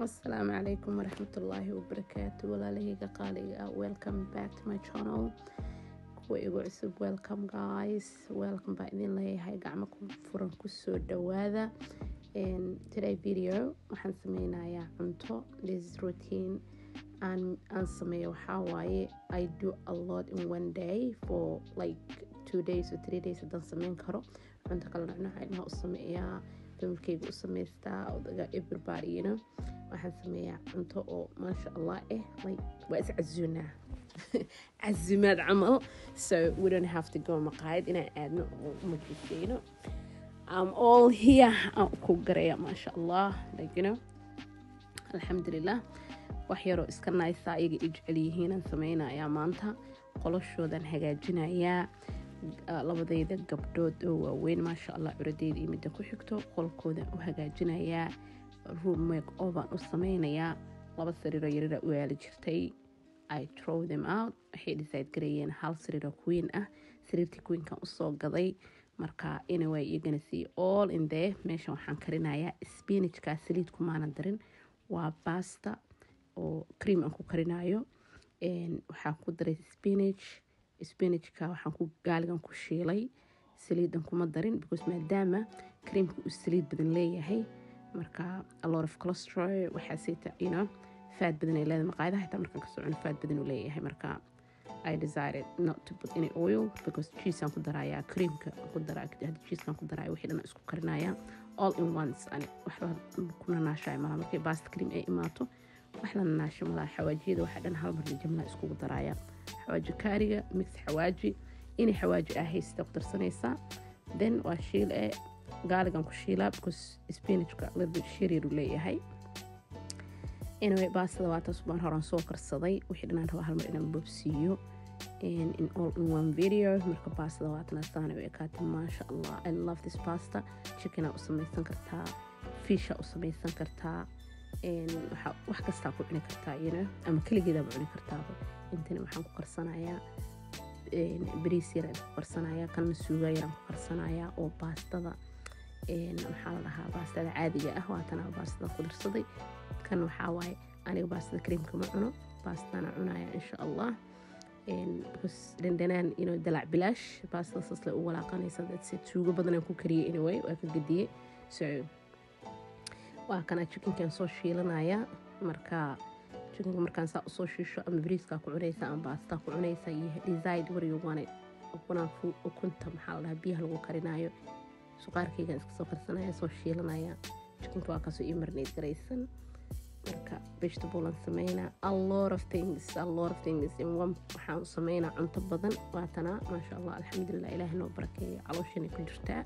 asalaamu calaykum waraxmatullaahi wabarakaatu walaalahayga qaaliga ah welcome back to my channel kuwa igu cusub welcome guys welcome baa idin leeyahay gacmo ku furan kusoo dhawaada today video waxaan sameynayaa cunto this routine aan aan sameeyo waxaa waaye i do a lot in one day for like two days or three days haddaan sameyn karo cunto kala nocnoca ilmaha u sameeyaa familkeyga u sameystaa odaga everybody you know waxaan sameeyaa cunto oo maasha allah eh like waa is casuunaa casuumaad camal so we don't have to go maqaayad inaan aadno oo majiseyno I'm all here aan ku garaya maasha allah like you know alxamdulilah wax yaroo iska naysa ayaga i jecel yihiinaan sameynayaa maanta qoloshoodan hagaajinayaa labadayda gabdhood oo waaweyn maasha allah curadeyda iyo midda ku xigto qolkoodan u hagaajinayaa room make ovaan u sameynayaa laba sariiroo yarara u yaali jirtay i trow them out waxay decide garayeen hal sariiroo queen ah sariirtii queenkan usoo gaday marka anyway you're gonna see all in there meeshan waxaan karinayaa spinachka saliid kumaanan darin waa basta oo cream aan ku karinayo waxaan ku daray spinach spinachka waxaan ku gaaligan ku shiilay saliidan kuma darin because maadaama creamka uu saliid badan leeyahay marka a lot of cholesterol waxaaseyta you know faad badan ay leedahay maqaayadaha xitaa markaan kasoo cuno faad badan uu leeyahay marka I decided not to put any oil because cheeseaan ku darayaa creamka ku daraa hadda cheesekan ku daraya wixii dhan isku karinayaa all in once ani waxba ku nanaashaya malaha markay bast cream ay imaato wax la nanaasho malaha xawaajiyada waxaa dhan hal mar jamla iskugu daraya xawaaji kaariga mix xawaaji inay xawaaji ah haysta ku darsanaysaa then waa shiil ee gaaligan ku shiilaa because spinachka little bit shiriir uu leeyahay anyway baastada waa taas baan horaan soo karsaday wixii dhanaan raba hal mar inaan boobsiiyo in all in one video marka baastada waatana saana u ekaatay maasha allah i love this pasta chickenaa u samaysan kartaa fisha u samaysan kartaa wax kastaa ku cuni kartaa you know ama keligeedaaba cuni kartaaba intani waxaan ku karsanayaa bariis yaraan ku karsanayaa kanna suuga yaraan ku karsanayaa oo baastada maxaa la dhahaa baastada caadiga ah waatana baastada ku darsaday kan waxaa waaye aniga baastada creamka ma cuno baastana cunaya insha allah because dhandhanaan inuu dalac bilaash baastada saasle u walaaqanaysa dadse tuugo badan aan ku kariyay anyway waa ka gediyey so waa kana chickenkan soo shiilanaya marka chickenka markaan saa usoo shiisho ama bariiskaa ku cunaysa ama baastaa ku cunaysa iyo decide where you want it ukunaan ukunta maxaa la dhahaa biyaha lagu karinayo suqaarkaygaan iska soo karsanaya soo shiilanaya chickenka waa kaasoo ii marnayd garaysan marka vegetabulan sameynaa a lot of things a lot of things in one waxaan sameynaa cunto badan waatana maasha allah alxamdulilah ilaahay noo barakeeyo calooshana ku jirtaa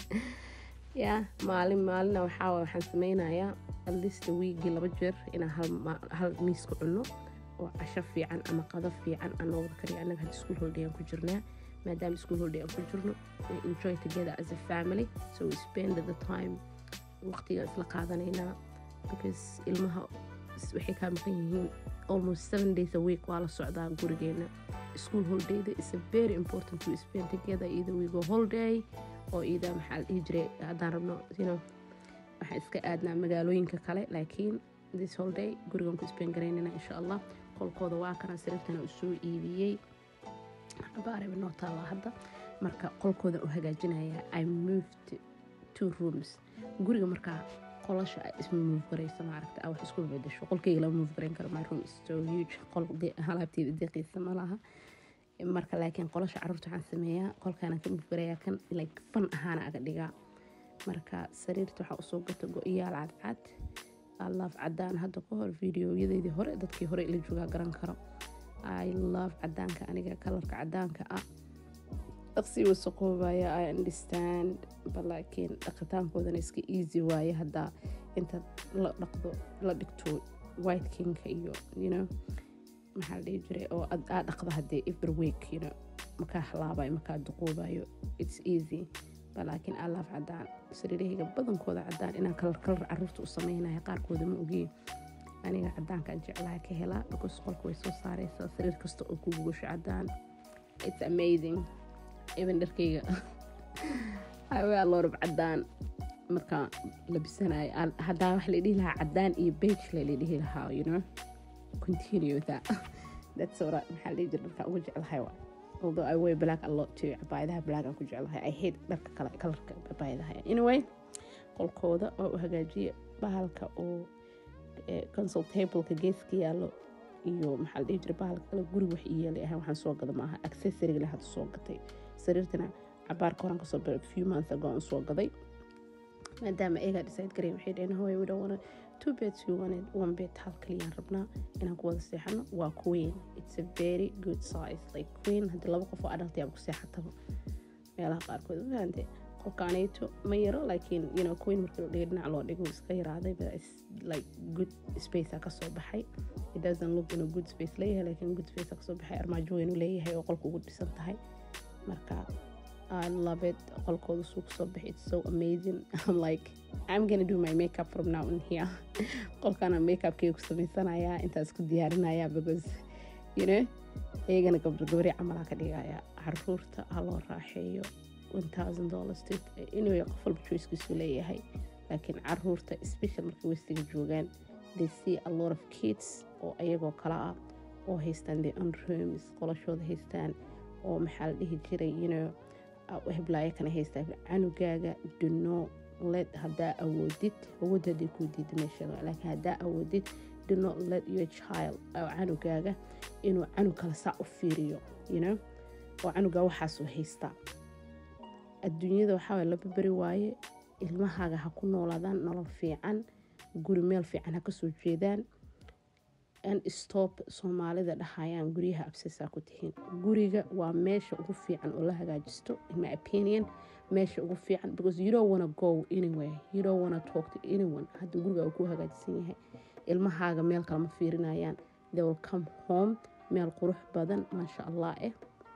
ya maalin maalina waxaa waxaan sameynayaa alista wiigii laba jeer inaan hal miis ku cunno oo casho fiican ama qado fiican aan noo wada kariyo annaga hadda school holiday aan ku jirnaa maadaama school holiday aan ku jirno we enjoy together as a family so we spend the time waqtigaan isla qaadanaynaa because ilmaha waxay kaa maqan yihiin almost seven days a week waa la socdaa gurigeena school holidayda is a very important to spend together either we go holiday oo ida maxaa la dhihi jiray haddaan rabno you know waxaan iska aadnaa magaalooyinka kale laakiin this holiday gurigan ku spend garaynana insha allah qolkooda waa kana sariirtana u soo iibiyey baareba noo taalla hadda marka qolkooda u hagaajinaya i moved two rooms guriga markaa qolasha ay isma move garayso maaragta a wax isku bedesho qolkayga lama move garayn karo my room is so huge qol halaabteeda deeqiisa ma laha marka laakiin qolasha carruurta waxaan sameeyaa qolkaana ka move garayaa kan like fan ahaana aga dhigaa marka sariirta waxaa usoo gata go-iyaal cadcad love cadaan hadda ka hor videoyadeydii hore dadkii hore ila joogaa garan karo i love cadaanka aniga kalarka cadaanka ah dhaqsii wasaqoobaya i understand balaakiin dhaqitaankoodana iska easy waaye haddaa intaad la dhaqdo la dhigto white kingka iyo you know maxaa la dhihi jiray oo aa dhaqda haddee every week you know makaa halaabayo makaa duqoobayo it's easy balaakiin aa laaf cadaan sariirahayga badankooda cadaan inaan kalar kalar caruurta u sameynaya qaarkooda ma ogeen aniga cadaankaan jeclaha ka helaa because qolka way soo saareysaa sariir kasta oo ku gugusho cadaan it's amazing even dharkayga hawaa lorab cadaan markaan labisanayo aan- haddaa wax la dhihi lahaa cadaan iyo beige la dhihi lahaa you know continue that that's what I- maxaa la dhihi jira dharka ugu jeclahay wa although I wear black a lot too cabaayadaha black aan ku jeclahay I hate dharka kale kalarka cabaayadaha anyway qolkooda oo u hagaajiya bahalka oo eh, console tableka geeska yaallo iyo maxaa la dhihi jira bahalka kale guriga wax ii yeelay ahaan waxaan soo gada maaha accessoryga le hadda soo gatay sariirtana cabaarka horaan kasoo biray few months ago aan soo gaday maadaama eegaa decide garay waxay dhaheen hooy we don't wanna two beds we wanted one bed hal kaliyaan rabnaa inaan ku wada seexano waa queen it's a very good size like queen haddii laba qof oo adult yaaba ku seexataba meelaha qaarkood mafahamte qolkaanayto ma yaro laakiin you know queen markii la dhigo dhinac loo dhigo wuu iska yaraaday but it's like good space a kasoo baxay it doesn't look in a good space leeyahay laakiin good space a kasoo baxay armaajo weyn uu leeyahay oo qolka ugu dhisan tahay marka I love it qolkooda suu kasoo baxay it's so amazing I'm like I'm gonna do my makeup from now on here qolkana makeupkayga ku samaysanayaa intaas ku diyaarinaya because you know iyagana gabdho gabari camalaa ka dhigaya caruurta ha loo raaxeeyo $1000 to anyway qof walba choicekiisu leeyahay laakiin caruurta special markay westiga joogaan they see a lot of kids oo ayagoo kala ah oo haystaan their own rooms qolashooda haystaan oo maxaa la dhihi jiray you know uh, heblaayo kana haystaa canugaaga duno let haddaa awoodid awood haddii kuu diida meesha laakiin haddaa awoodid do not let your child oo canugaaga inuu canug kale saa u fiiriyo you know oo canugaa waxaasuu haystaa adduunyada waxaa waye laba beri waaye ilmahaaga ha ku noolaadaan nolol fiican guri meel fiican ha kasoo jeedaan and stop soomaalida dhahayaan guryaha absasaa ku tihiin guriga waa meesha ugu fiican oo la hagaajisto in my opinion meesha ugu fiican because you don't wanna go anywhere you don't wanna talk to anyone haddii guriga ku hagaajisan yahay ilmahaaga meel kale ma fiirinayaan they will come home meel qurux badan maasha allah eh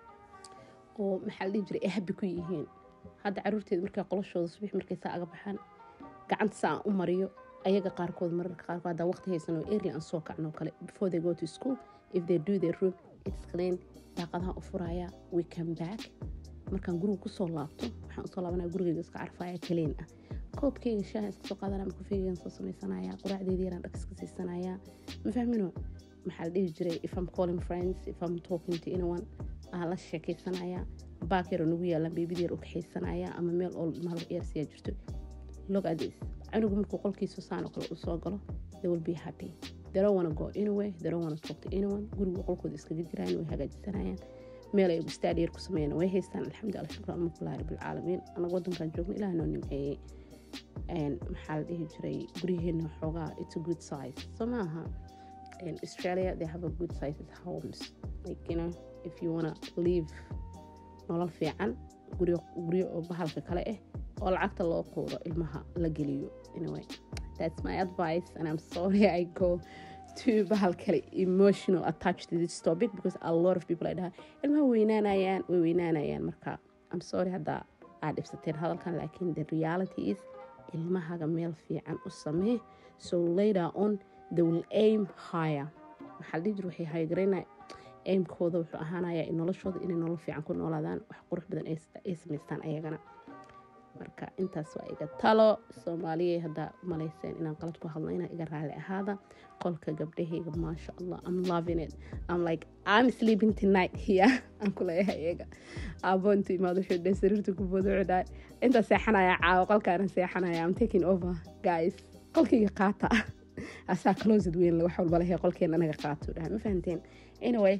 oo maxaa la dhihi jiray ay habi ku yihiin hadda caruurteeda markaa qoloshooda subax markay saa aga baxaan gacanta saa aan u mariyo ayaga qaarkood mararka qaarkood haddaa waqti haysan oo early aan soo kacno kale before they go to school if they do their room it's clean daaqadaha u furaya we come back markaan guriga kusoo laabto waxaan usoo laabanaya gurigayga iska carfaya clean ah koobkayga shaaha iska soo qaadanaya ama kafeygaygan soo samaysanaya quraacdeeda yaraan dhag iska siisanaya ma fahmino maxaa la dhihi jiray if I'm calling friends if I'm talking to anyone aan la sheekaysanaya baak yar oo nagu yaalaan beebida yar u kaxaysanaya ama meel oo ilmaha ciyaarsiyaa jirto look at this canugu markuu qolkiisu saan oo kale uu soo galo they will be happy they don't wanna go anywhere they don't wanna talk to anyone guriga qolkooda iskaga jiraan way hagaajisanayaan meel ay ustaad yar ku sameeyaan way haystaan alxamdulilah shukran almuqlahi rabbilcaalamiin anaga wadankan joogno ilaah noo nimceeyey maxaa la dhihi jiray guryaheena xoogaa it's a good size so maaha in australia they have a good sized homes like you know if you wanna live nolol fiican guryo guryo oo bahalka kale ah oo lacagta loo quuro ilmaha la geliyo anyway that's my advice and i'm sorry i go to bahal kale emotional attached to this topic because a lot of people ay dhaha ilmaha weynaanayaan way weynaanayaan marka i'm sorry haddaa aad dhibsateen hadalkan laakiin the reality is ilmahaga meel fiican u samee so later on they will aim higher maxaa la dhihi jir waxay haygarayna aimkooda wuxuu ahaanayaa in noloshooda inay nolol fiican ku noolaadaan wax qurux badan ay samaystaan ayagana marka intaas waa iga talo soomaaliya haddaa malayseen inaan qalad ku hadlo inaa iga raali ahaada qolka gabdhahayga maasha allah i'm loving it i'm like i'm sleeping tonight here aan ku leeyahay iyaga aaboontu imaado wuxuu dhe sariirta ku boodocdaa intaa seexanaya caawo qolkaana seexanaya i'm taking over guys qolkayga qaata asaa closet weyn wax walba lehe qolkeena anaga qaato dhaha ma fahanteen anyway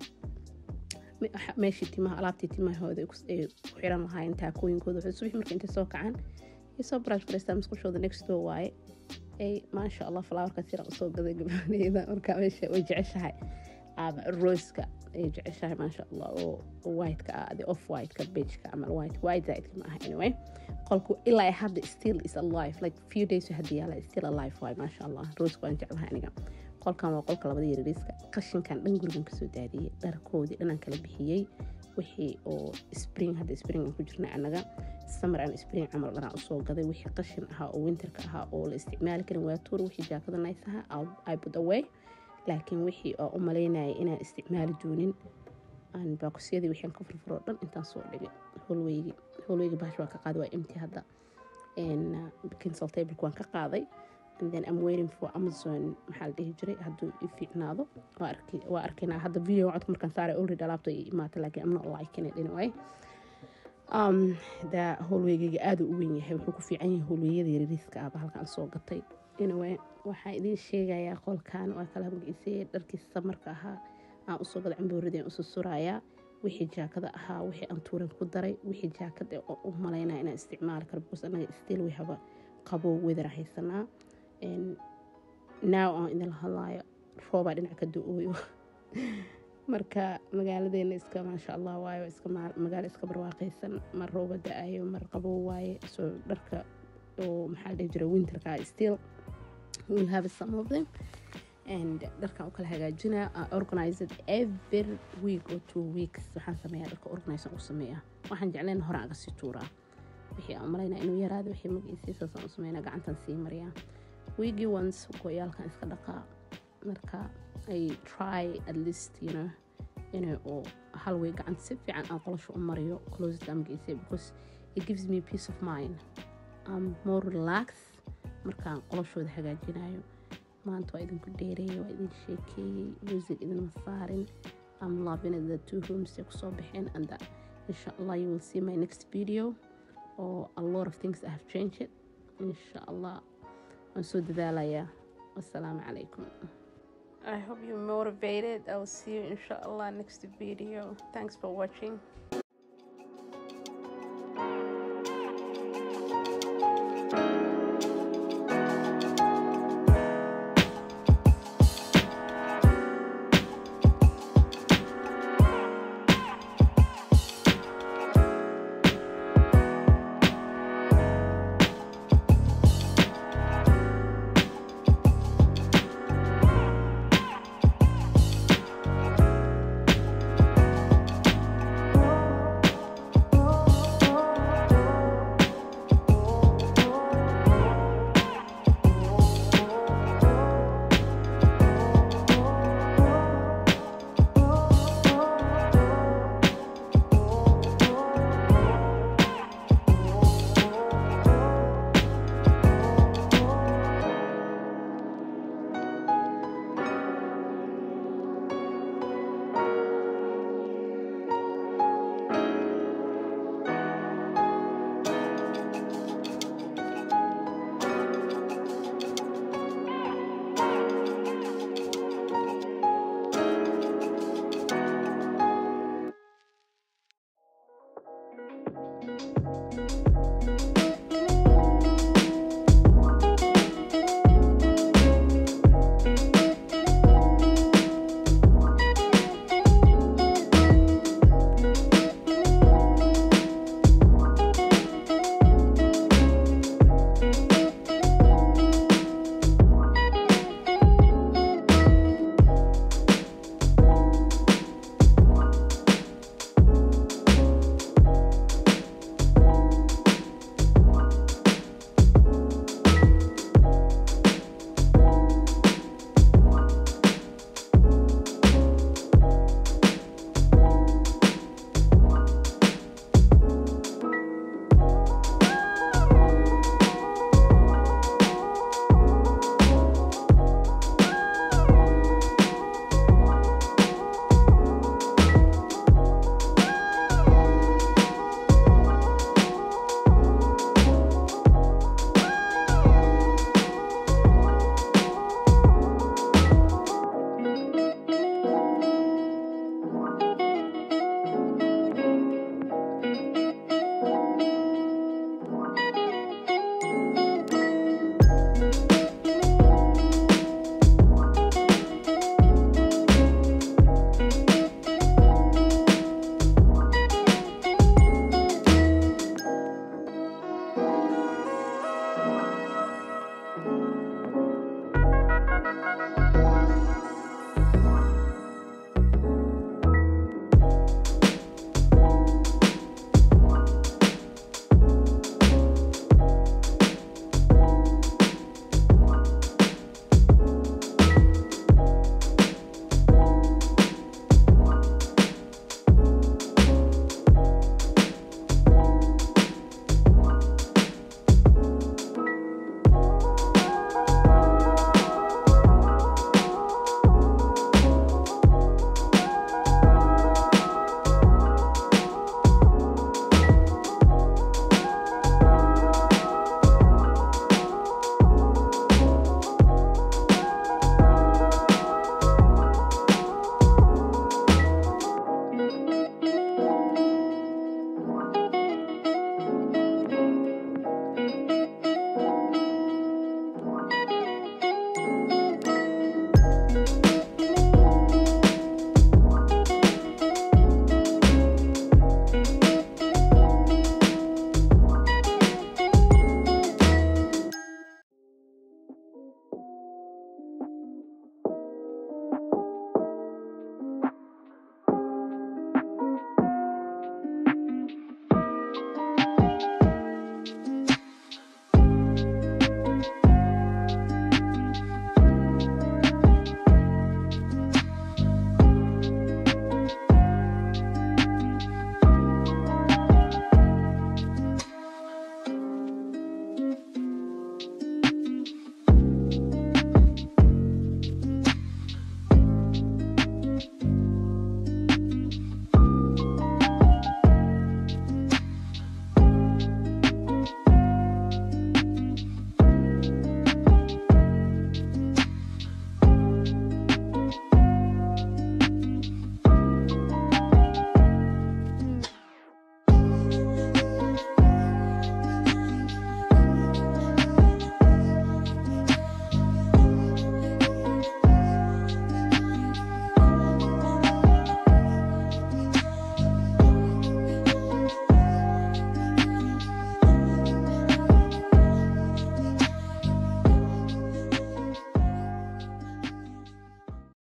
meeshii timaha alaabtii timahooda ay ku xiran lahaayeen taakooyinkooda wuxuu subax marka intay soo kacaan ay soo brush garaystaa musqushooda next door waaye ay maasha allah flowerkaas yara usoo gaday gabadheyda marka meesha way jeceshahay ama roska ay jeceshahay maasha allah oo whiteka ah the off whiteka beigeka ama white white zaidka ma aha anyway qolku ilaa hadda still is alive like few days hadda yaala still alive waay maasha allah roska waan jeclahay aniga qolkan waa qolka labada yaryariiska qashinkan dhan gurigan kasoo daadiyey dharkoodii dhanaan kala bixiyey wixii oo spring hadda spring aan ku jirna anaga samar aan spring camal dhanaan usoo gaday wixii qashin ahaa oo winterka ahaa oo la isticmaali karin waa tuur wixii jaakada nice ahaa i put away laakiin wixii oo u malaynaya inaan isticmaali doonin aan baakusyadii wixii aan ka furfuro dhan intaan soo dhigay holweygi holweygi bahash waa ka qaadi waa imti hadda cancel tableka waan ka qaaday and then I'm waiting for Amazon maxaa la dhihi jiray hadduu i fiicnaado waa arkaynaa hadda video codka markaan saaray already alaabta i imaata laakiin I'm not liking it anyway um da howlweygayga aada u weyn yahay wuxuu ku fiican yahay howlweyada yariiska ahba halkaan soo gatay anyway waxaan idiin sheegayaa qolkan waa kala magaciisay dharkii samarka ahaa aan usoo gada cambooradeen usu surayaa wixii jaakada ahaa wixii aan tuuran ku daray wixii jaakad u malaynaya inaan isticmaali karo because anaga still way haba qabo wedara haysanaa now aan idinla hadlaayo roobaa dhinac ka da-ooyo marka magaaladeena iska maasha allah waayo iska magaalo iska barwaaqaysan mar rooba da-ayo mar qabow waaye soo dharka oo maxaa dhihi jira winterka still will have some of them and dharkan u kala hagaajinaa I organize it every week or two weeks waxaan sameeyaa dharka organization u sameeyaa waxaan jeclayn hore aga sii tuuraa wixii aan malaynaa inuu yaraado wixii magaciisii saasaan u sameynaa gacantan sii mariyaa weekii once go-yaalkan iska dhaqaa marka ay try at least you know inay oo hal way gacanta si fiican aan qolasho u mariyo closet magaciisii because it gives me peace of mind I'm more relaxed markaan qolashooda hagaajinayo maanta waa idinku dheereeyay waa idin sheekeeyey music idinma saarin I'm loving it the two rooms ay kusoo baxeen and that insha allah you will see my next video or a lot of things I have changed it insha allah waan soo dadaalayaa wassalaamu calaykum I hope you're motivated. I will see you inshallah next video. Thanks for watching.